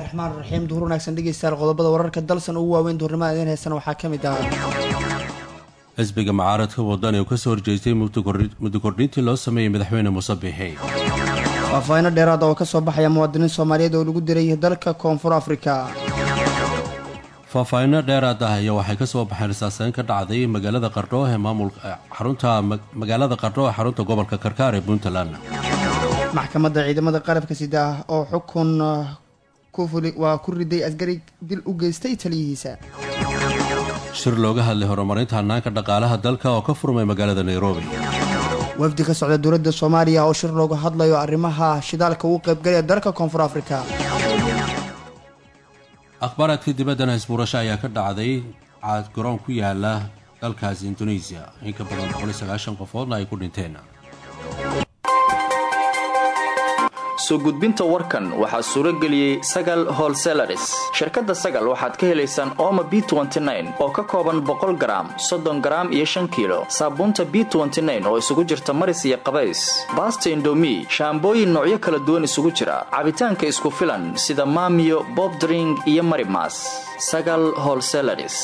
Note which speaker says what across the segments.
Speaker 1: raxmaan raxiim duhur wanaagsan dhegeystayaal qodobada wararka dalsan ugu waaweyn duhurnimada idiin heysana waxaa ka mid ah
Speaker 2: xisbiga mucaaradka wadani oo kasoo horjeestay muddo kordhintii loo sameeyey madaxweyne muuse biixi
Speaker 1: faahfaahiino dheeraada oo kasoo baxaya muwaadiniin soomaaliyeed oo lagu diray dalka koonfur afrika
Speaker 2: faahfaahinno dheeraad ah ayaa waxay kasoo baxeen risaaseyn ka dhacday magaalada qardho ee maamulka xarunta magaalada qardho ee xarunta gobolka karkaar ee puntland
Speaker 1: maxkamadda ciidamada qarabka sida oo xukun waa ku riday asgari dil u geystay taliyihiisa
Speaker 2: shir looga hadlay horumarinta hanaanka dhaqaalaha dalka oo ka furmay magaalada nairobi
Speaker 1: wafdi ka socda dowladda soomaaliya oo shir looga hadlayo arrimaha shidaalka uu qaybgalaya dalka koonfur afrika
Speaker 2: akhbaaraadka dibaddana isbuurasho ayaa ka dhacday caad garoon ku yaala dalkaasi indonesiya in ka badan boqoliysagaashan qofoodna ay ku dhinteen
Speaker 3: soo gudbinta warkan waxaa suuro geliyey sagal holselaris shirkadda sagal waxaad ka helaysaan ooma b oo ka kooban boqol garaam soddon garaam iyo shan kiilo saabuunta b oo isugu jirta maris iyo qabays baasta indomi shaambooyin noocyo kala duwan isugu jira cabitaanka isku filan sida maamiyo bobdring iyo marimas sagal holselaris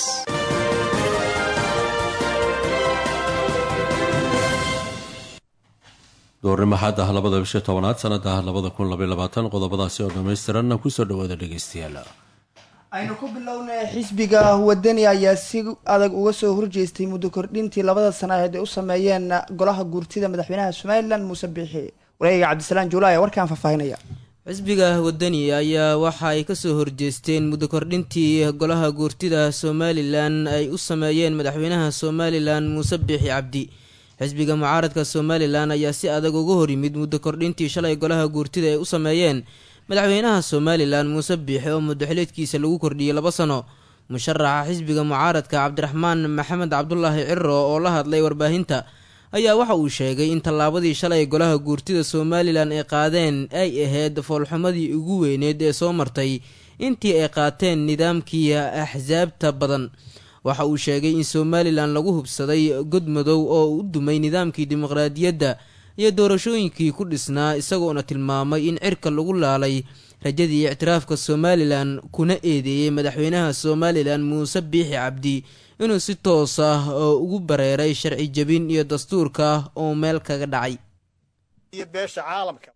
Speaker 2: doornimo xad ah labada bisha tobanaad sanada ah labada kun labayabaatan qodobadaasi oo dhammaystiranna kusoo dhawaada dhegeystayaal
Speaker 1: aynu ku bilownay xisbiga wadani ayaa si adag uga soo horjeestay muddo kordhintii labada sanaheed ay u sameeyeen golaha guurtida madaxweynaha somalilan muuse biixi wareega cabdisalaan juula ayaa warkaan faahfaahinaya
Speaker 4: xisbiga wadani ayaa waxa ay kasoo horjeesteen muddo kordhintii golaha guurtida somalilan ay u sameeyeen madaxweynaha somalilan muuse biixi cabdi xisbiga mucaaradka somalilan ayaa si adag uga hor yimid muddo kordhintii shalay golaha guurtida ay u sameeyeen madaxweynaha somalilan muuse biixi oo muddoxileedkiisa lagu kordhiyey laba sano musharaxa xisbiga mucaaradka cabdiraxmaan maxamed cabdulaahi ciro oo la hadlay warbaahinta ayaa waxa uu sheegay in tallaabadii shalay golaha guurtida somalilan ay qaadeen ay ahayd foolxumadii ugu weyneed ee soo martay intii ay qaateen nidaamkii axsaabta badan waxa uu sheegay in somalilan lagu hubsaday god madow oo u dumay nidaamkii dimuqraadiyadda iyo doorashooyinkii ku dhisnaa isagoona tilmaamay in cirka lagu laalay rajadii ictiraafka somalilan kuna eedeeyey madaxweynaha somalilan muuse biixi cabdi inuu si toos ah oo ugu bareeray sharci jebin iyo dastuurka oo meel kaga dhacay
Speaker 5: iyo beesha caalamka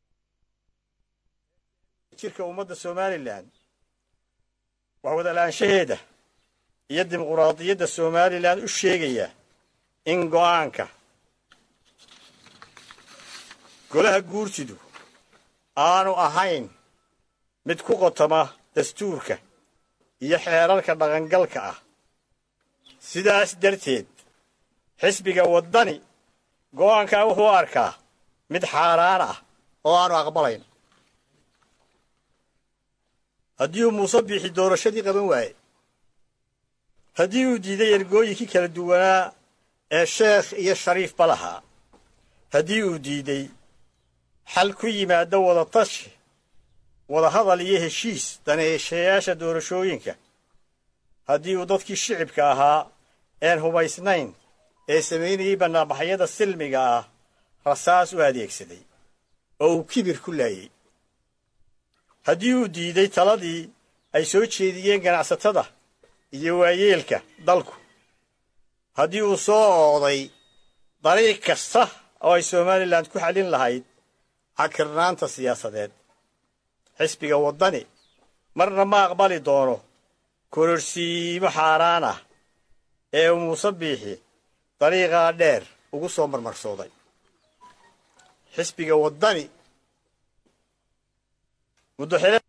Speaker 5: jirka ummadda somalilan wax wadalaanshaheeda iyo dimuquraadiyadda somalilan u sheegaya in go'aanka golaha guurtidu aanu ahayn mid ku qotoma dastuurka iyo xeerarka dhaqangalka ah sidaas darteed xisbiga waddani go'aankaa wuxuu arkaa mid xaaraan ah oo aanu aqbalayn haddii uu muuse biixi doorashadii qaban waaye haddii uu diiday ergooyinkii kala duwanaa ee sheekh iyo shariifba lahaa haddii uu diiday xal ku yimaada wadatashi wadahadal iyo heshiis daneeshayaasha doorashooyinka haddii uu dadkii shicibka ahaa een hubaysnayn ee samaynayey bannaanbaxyada silmiga ah rasaas u adeegsaday oo uu kibir ku laayey haddii uu diiday taladii ay soo jeediyeen ganacsatada iyo waayeelka dalku haddii uu soo ooday dariiq kasta oo ay somalilan ku xallin lahayd cakirnaanta siyaasadeed xisbiga waddani marna ma aqbali doono kororsiimo xaaraan ah ee uu muuse biixi dariiqaa dheer ugu soo marmarsooday xisbiga waddani muddoxile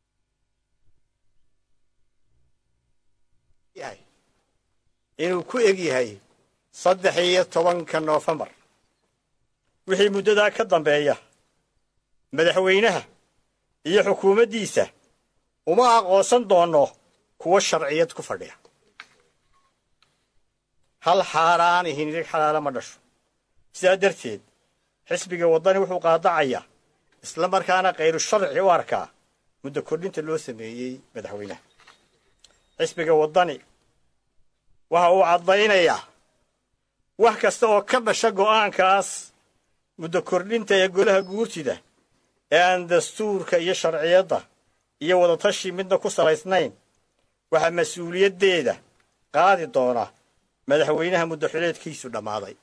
Speaker 5: inuu ku eg yahay saddex iyo tobanka noofembar wixii muddadaa ka dambeeya madaxweynaha iyo xukuumaddiisa uma aqoonsan doonno kuwa sharciyad ku fadhiya hal xaaraan ihinirig xalaala ma dhasho sidaa darteed xisbiga waddani wuxuu qaadacayaa isla markaana khayru sharci u arkaa muddo kordhinta loo sameeyey madaxweynaha xisbiga waddani waxa uu caddaynayaa wax kasta oo ka dhasha go'aankaas muddo kordhinta ee golaha guurtida ee aan dastuurka iyo sharciyadda iyo wadatashi midna ku salaysnayn waxaa mas-uuliyaddeeda qaadi doona madaxweynaha muddaxileedkiisu dhammaaday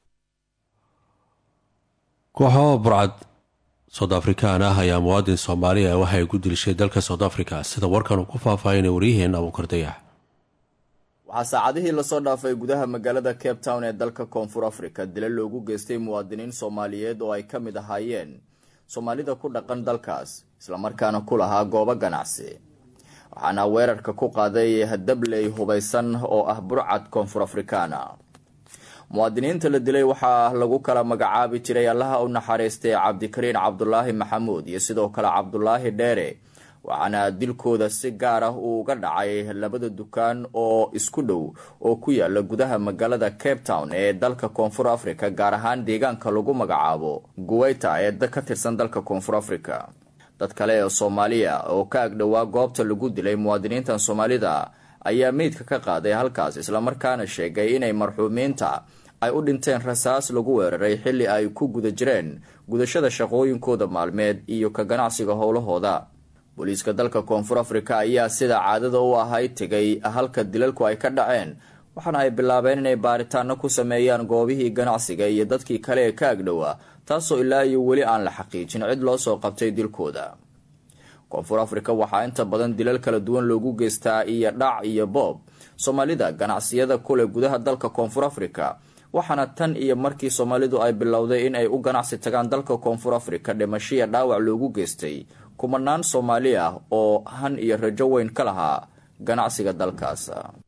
Speaker 2: kooxo burcad soud afrikaan ah ayaa muwaadin soomaaliya waxay ku dilishay dalka soud africa sida warkan uu ku faahfaahinay waryaheena abuukar dayax
Speaker 3: waxaa saacadihii lasoo dhaafay gudaha magaalada cape town ee dalka koonfur africa dila loogu geystay muwaadiniin soomaaliyeed oo ay ka mid ahaayeen soomaalida ku dhaqan dalkaas islamarkaana ku lahaa goobo ganacsi waxaana weerarka ku qaaday dabley hubaysan oo ah burcad koonfur afrikaana muwaadiniinta la dilay waxaa lagu kala magacaabi jiray allaha u naxariistay cabdikariin cabdulaahi maxamuud iyo sidoo kale cabdulaahi dheere waxaana dilkooda si gaar ah uu uga dhacay labada dukaan oo isku dhow oo ku yaala gudaha magaalada cape town ee dalka koonfur africa gaar ahaan deegaanka lagu magacaabo guweyta ee ka tirsan dalka koonfur africa dad kale ee soomaaliya oo ka agdhowaa goobta lagu dilay muwaadiniintan soomaalida ayaa meydka ka qaaday halkaas islamarkaana sheegay inay marxuumiinta ay u dhinteen rasaas lagu weeraray xilli ay ku guda jireen gudashada shaqooyinkooda maalmeed iyo ka ganacsiga howlahooda booliiska dalka koonfur africa ayaa sida caadada u ahayd tegay halka dilalku ay ka dhaceen waxaana ay bilaabeen inay baaritaano ku sameeyaan goobihii ganacsiga iyo dadkii kale ee ka agdhowaa taasoo ilaa iyo weli aan la xaqiijin cid loo soo qabtay dilkooda koonfur africa waxaa inta badan dilal kala duwan loogu geystaa iyo dhac iyo boob soomaalida ganacsiyada kule gudaha dalka koonfur africa waxaana tan iyo markii soomaalidu ay bilowday in ay u ganacsi tagaan dalka koonfur africa dhimashiya dhaawac loogu geystay kumanaan soomaali ah oo han iyo rajo weyn ka lahaa ganacsiga dalkaas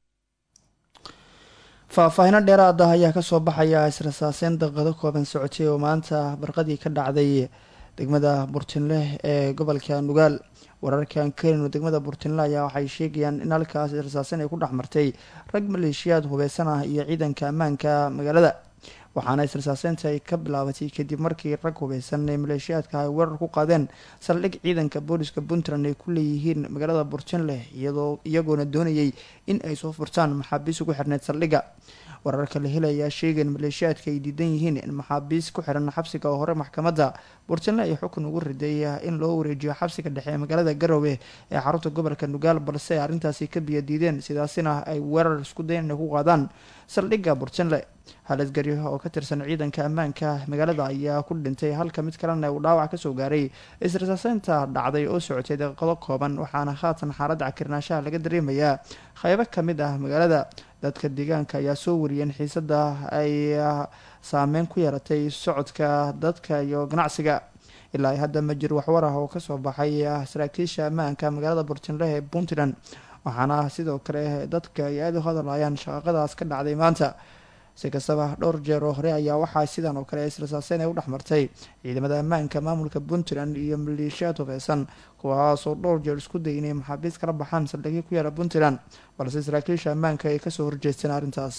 Speaker 1: faahfaahino dheeraad ah ayaa kasoo baxaya israsaaseyn daqiiqado kooban socotay oo maanta barqadii ka dhacday degmada burtinle ee gobolka nugaal wararkan kelino degmada burtinle ayaa waxay sheegayaan in halkaas israsaaseyn ay ku dhex martay rag maleeshiyaad hubeysan ah iyo ciidanka ammaanka magaalada waxaana israsaaseynta ay ka bilaabatay kadib markii rag hubeysan ee maleeshiyaadka ay weerar ku qaadeen saldhig ciidanka booliska puntland ay ku leeyihiin magaalada burtinle iyadoo iyagoona doonayay in ay soo furtaan maxaabiis ugu xirneyd saldhigga wararka la helayaa sheegaen maleeshiyaadka ay diidan yihiin in maxaabiis ku xiran xabsiga oo hore maxkamadda burtinle ay xukun ugu riday in loo wareejiyo xabsiga dhexe ee magaalada garowe ee xarunta gobolka nugaal balse ay arrintaasi ka biya diideen sidaasina ay weerar isku dayan inay ku qaadaan saldhigga burtinle haladgari oo ka tirsan ciidanka ammaanka magaalada ayaa ku dhintay halka mid kalena uu dhaawac kasoo gaaray israsaaseynta dhacday oo socotay daqiiqado kooban waxaana haatan xaaladda cakirnaashaha laga dareemayaa qeybo kamid ah magaalada dadka deegaanka ayaa soo wariyeen xiisada ay saameyn ku yeelatay socodka dadka iyo ganacsiga ilaa hadda ma jir waxwar ah oo kasoo baxay saraakiisha ammaanka magaalada burtinle ee puntland waxaana sidoo kale dadka ay aada u hadlayaan shaqaqadaas ka dhacday maanta si kastaba dhowr jeer oo hore ayaa waxaa sidan oo kale israsaaseyn ay u dhex martay ciidamada ammaanka maamulka puntland iyo maleeshiyaad hubeysan kuwaasoo dhowr jeer isku day inay maxaabiis kala baxaan saldhigyo ku yaala puntland balse saraakiisha ammaanka ay kasoo horjeesteen arrintaas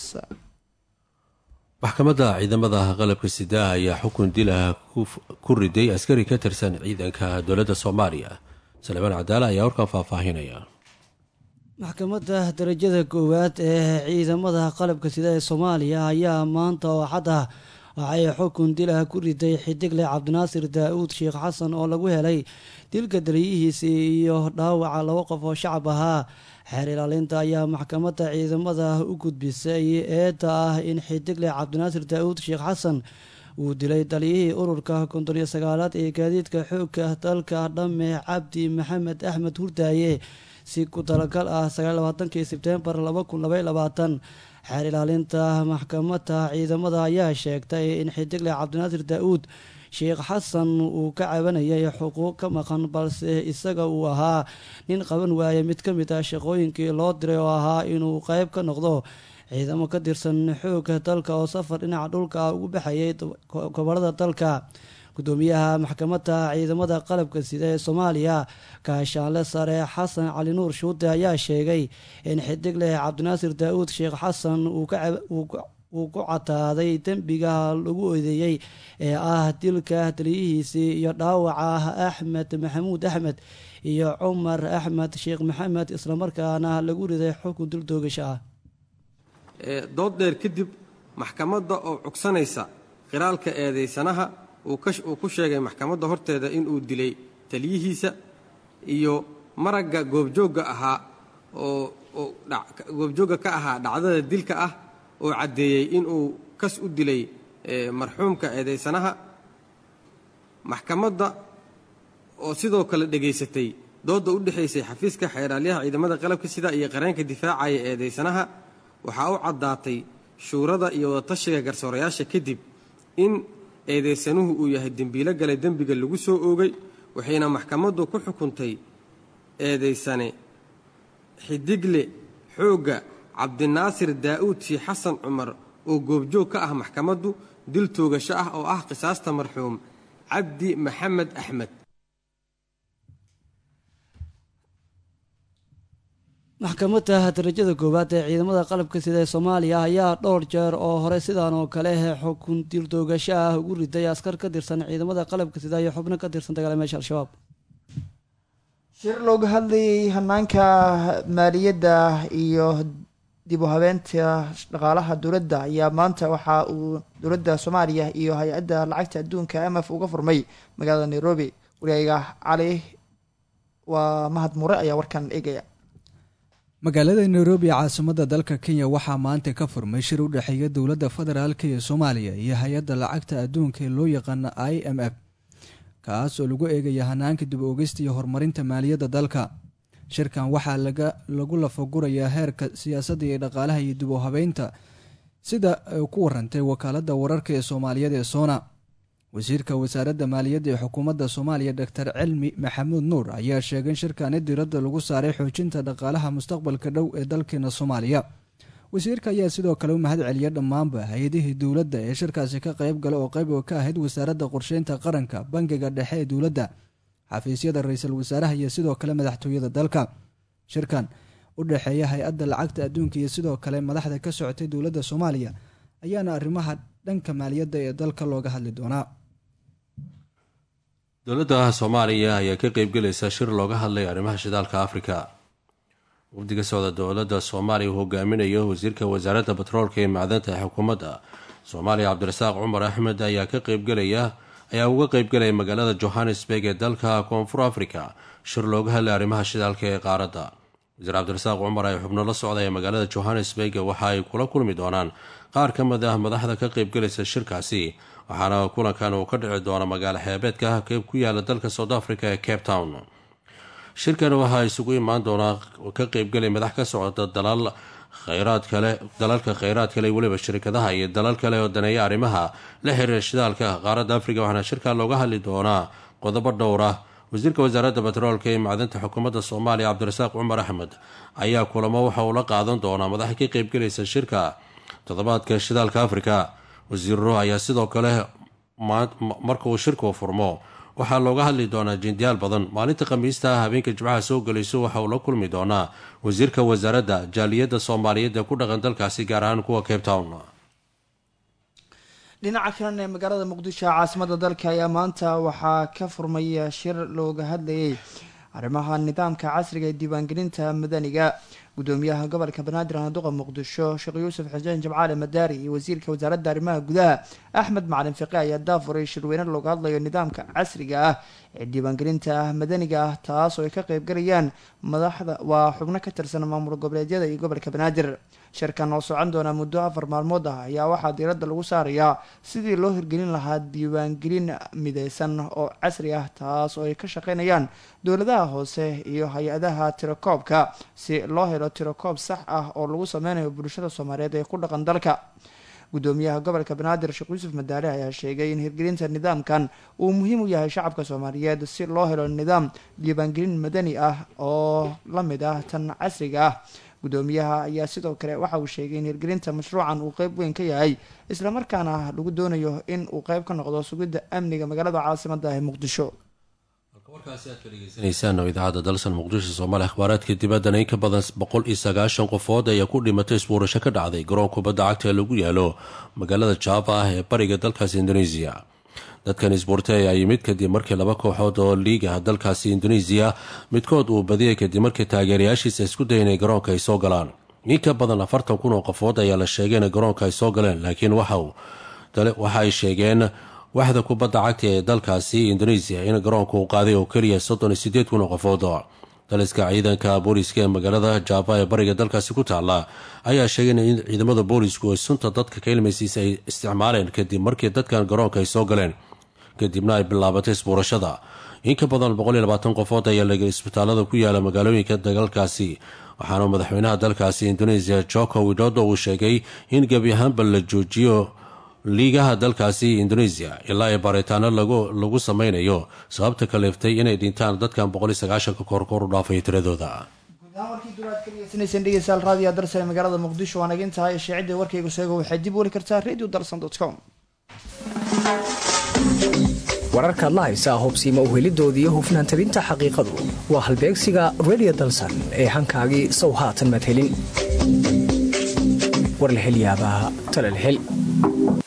Speaker 2: maxkamadda ciidamada qalabka sida ayaa xukun dilah ku riday askari ka tirsan ciidanka dowladda soomaaliya salmaan cadaala ayaa warkan faahfaahinaya
Speaker 6: maxkamadda darajada koowaad ee ciidamada qalabka sida ee soomaaliya ayaa maanta oo xad ah waxay xukun dilah ku riday xidigle cabdinaasir daa-uud sheekh xasan oo lagu helay dilka daliyihiisii iyo dhaawaca laba qof oo shacab ahaa xeer ilaalinta ayaa maxkamadda ciidamada u gudbisay eedda ah in xidigle cabdinaasir daa-uud sheekh xasan uu dilay taliyihii ururka konton iyo sagaalaad ee gaadiidka xoogka dalka dhamme cabdi maxamed axmed hurdaaye si ku talagal ah sagaallabaatankii sebtembar laba kun labay labaatan xeer ilaalinta maxkamadda ciidamada ayaa sheegtay in xidigle cabdinaasir daa-uud sheekh xasan uu ka cabanayay xuquuq ka maqan balse isaga uu ahaa nin qaban waaya mid ka mid ah shaqooyinkii loo diray oo ahaa inuu qeyb ka noqdo ciidamo ka tirsan xoogga dalka oo safar dhinaca dhulka ah ugu baxayay gobolada dalka gudoomiyaha maxkamadda ciidamada qalabka sida ee soomaaliya gaashaanle sare xasan cali nuur shuute ayaa sheegay in xidigle cabdinaasir daa-uud sheekh xasan uu ku cataaday dembiga lagu odeeyey ee ah dilka taliyihiisii iyo dhaawaca axmed maxamuud axmed iyo cumar axmed sheekh maxamed islamarkaana lagu riday xukun dil doogasho ah
Speaker 7: dood dheer kadib maxkamadda oo cugsanaysa qiraalka eedeysanaha uu ku sheegay maxkamadda horteeda inuu dilay taliyihiisa iyo maragga goobjoogga ahaa oo oo goobjoogga ka ahaa dhacdada dilka ah oo caddeeyey inuu kas u dilay marxuumka eedaysanaha maxkamadda oo sidoo kale dhegaysatay doodda u dhexaysay xafiiska xeeraalyaha ciidamada qalabka sida iyo qareenka difaacaya eedaysanaha waxaa u caddaatay shuurada iyo wadatashiga garsoorayaasha kadib in eedaysanuhu uu yahay dembiilo galay dembiga lagu soo oogay waxayna maxkamaddu ku xukuntay eedaysane xidigle xoogga cabdinaasir daa'uud shii xasan cumar oo goobjoog ka ah maxkamaddu dil toogasho ah oo ah qisaasta marxuum cabdi maxamed axmed
Speaker 6: maxkamadda darajada koowaad ee ciidamada qalabka sida ee soomaaliya ayaa dhowr jeer oo hore sidaan oo kale xukun dildoogasho ah ugu riday askar ka tirsan ciidamada qalabka sida iyo xubno ka tirsan dagaalameesha al-shabaab
Speaker 1: shir looga hadlayay hanaanka maaliyadda iyo dib u habeenta dhaqaalaha dowladda ayaa maanta waxa uu dowladda soomaaliya iyo hay-adda lacagta adduunka m f uga furmay magaalada nairobi wariyayga cali waa mahad mure ayaa warkan eegaya
Speaker 8: magaalada nairobi caasimadda dalka kenya waxaa maanta ka furmay shir u dhexeeya dowladda federaalk ee soomaaliya iyo hay-adda lacagta adduunka ee loo yaqaano i m f kaas oo lagu eegaya hanaanka dib oogeysta iyo horumarinta maaliyadda dalka shirkan waxaa lagu lafagurayaa heerka siyaasadda iyo dhaqaalaha iyo dib u habeynta sida ku warantay wakaaladda wararka ee soomaaliyeed ee soona wasiirka wasaaradda maaliyadda ee xukuumadda soomaaliya doctor cilmi maxamuud nuur ayaa sheegay in shirkani diradda lagu saaray xoojinta dhaqaalaha mustaqbalka dhow ee dalkeena soomaaliya wasiirka ayaa sidoo kale u mahad celiya dhammaanba hay-adihii dowladda ee shirkaasi ka qayb gala oo qayb ka ahayd wasaaradda qorsheynta qaranka bangiga dhexe ee dowladda xafiisyada ra-iisul wasaaraha iyo sidoo kale madaxtooyada dalka shirkan u dhexeeya hay-adda lacagta adduunka iyo sidoo kale madaxda ka socotay dowladda soomaaliya ayaana arrimaha dhanka maaliyadda ee dalka looga hadli doonaa
Speaker 2: dowladda soomaaliya ayaa ka qeybgelaysa shir looga hadlay arrimaha shidaalka afrika wafdiga socda dowladda soomaaliya uu hogaaminayo wasiirka wasaaradda batroolka ee macdanta ee xukuumadda soomaaliya cabdirasaaq cumar axmed ayaa ka qeybgelaya ayaa uga qeybgelaya magaalada johannesburg ee dalka koonfur africa shir looga hadlay arrimaha shidaalka ee qaaradda wasiir cabdirasaaq cumar ay xubno la socdaya magaalada johannesburg waxa ay kula kulmi doonaan qaar ka mid ah madaxda ka qeybgelaysa shirkaasi waxaana kulankan uu ka dhici doona magaalo xeebeedka ku yaala dalka south africa ee cape town shirkan waxaa isugu imaan doonaa ka qeybgelay madax ka socda dalal khayraad kale dalalka kheyraad kale weliba shirkadaha iyo dalal kale oo daneeya arrimaha la xiriira shidaalka qaaradda africa waxaana shirkan looga hadli doonaa qodobo dhowr ah wasiirka wasaaradda batroolka ee macdanta xukuumadda soomaaliya cabdirasaaq cumar axmed ayaa kulamo waxa uu la qaadan doonaa madaxa ka qeybgelaysa shirka toddobaadka shidaalka afrika wasiiro ayaa sidoo kale marka uu shirku furmo waxaa looga hadli doonaa jendiyaal badan maalinta khamiista habeenka jimcaha soo gelayso waxa uu la kulmi doonaa wasiirka wasaaradda jaaliyadda soomaaliyeed ee ku dhaqan dalkaasi gaar ahaan kuwa cape town
Speaker 1: dhinaca kalan ee magaalada muqdisho caasimada dalka ayaa maanta waxaa ka furmay shir looga hadlayay arrimaha nidaamka casriga ee diiwaangelinta madaniga gudoomiyaha gobolka banaadir handuqa muqdisho sheekh yuusuf xuseen jamcaale madaari iyo wasiirka wasaaradda arrimaha gudaha axmed macalin fiqe ayaa daafuray shirweyne looga hadlayo nidaamka casriga ah ee diiwaangelinta madaniga ah taas oo ay ka qeybgalayaan madaxda waa xubno ka tirsan maamul goboleedyada iyo gobolka banaadir shirkan oo socon doona muddo afar maalmood ah ayaa waxaa diiradda lagu saarayaa sidii loo hirgelin lahaa diiwaangelin mideysan oo casri ah taas oo ay ka shaqeynayaan dowladaha hoose iyo hay-adaha tirakoobka si loo helo tirakoob sax ah oo lagu sameynayo bulshada soomaaliyeed ee ku dhaqan dalka gudoomiyaha gobolka banaadir sheekh yuusuf madaale ayaa sheegay in hirgelinta nidaamkan uu muhiim u yahay shacabka soomaaliyeed si loo helo nidaam diiwaangelin madani ah oo la mid ah tan casriga ah gudoomiyaha ayaa sidoo kale waxa uu sheegay in hirgelinta mashruucan uu qeyb weyn ka yahay islamarkaana lagu doonayo in uu qeyb ka noqdo sugidda amniga magaalada caasimada ee muqdisho
Speaker 2: warkaasi aad ka dhegeysanaysaan oo idaacadda dalsan muqdisho soomaaliya akhbaaraadka dibaddana in ka badan boqol iyo sagaashan qofood ayaa ku dhimatay isbuurasho ka dhacday garoon kubadda cagta ee lagu yaalo magaalada java ah ee bariga dalkaasi indoneesiya dadkan isbuurtay ayaa yimid kadib markii laba kooxood oo liiga dalkaasi indoneesiya midkood uu badiyay kadib markii taageerayaashiisa isku daya inay garoonka ay soo galaan in ka badan afartan kun oo qofood ayaa la sheegay inay garoonka ay soo galeen laakiin waxa ay sheegeen waxda kubadda cagta ee dalkaasi indoneesiya in garoonka uu qaaday oo keliya soddon iyo sideed kun oo qofood daliska ciidanka booliiska ee magaalada jaaba ee bariga dalkaasi ku taala ayaa sheegay in ciidamada boolisku ay sunta dadka ka ilmaysiisa ay isticmaaleen kadib markii dadkan garoonka ay soo galeen kadibna ay bilaabatay isbuurashada in ka badan qofood ayaa laga isbitaalada ku yaala magaalooyinka dagalkaasi waxaana madaxweynaha dalkaasi indonesia joko widodo uu sheegay in gebi ahaanba la joojiyo liigaha dalkaasi indonesia ilaa ay baaritaano lagu sameynayo sababta kaleeftay inay dhintaan dadkan korkor u dhaafay tiradooda
Speaker 1: warkii duraad ka dhegeysanayseen dhegeystayaal raadiyo darsane magaalada muqdisho waan agin tahay shaacidda warkaygu sheego waxaad dib weli kartaa radio dalsan com
Speaker 9: wararkaad la haysaa hobsiima uhelidooda iyo hufnaan tabinta xaqiiqadu waa halbeegsiga redio dalsan ee hankaagii sow haatan madhelin war la hel yaabaa talal hel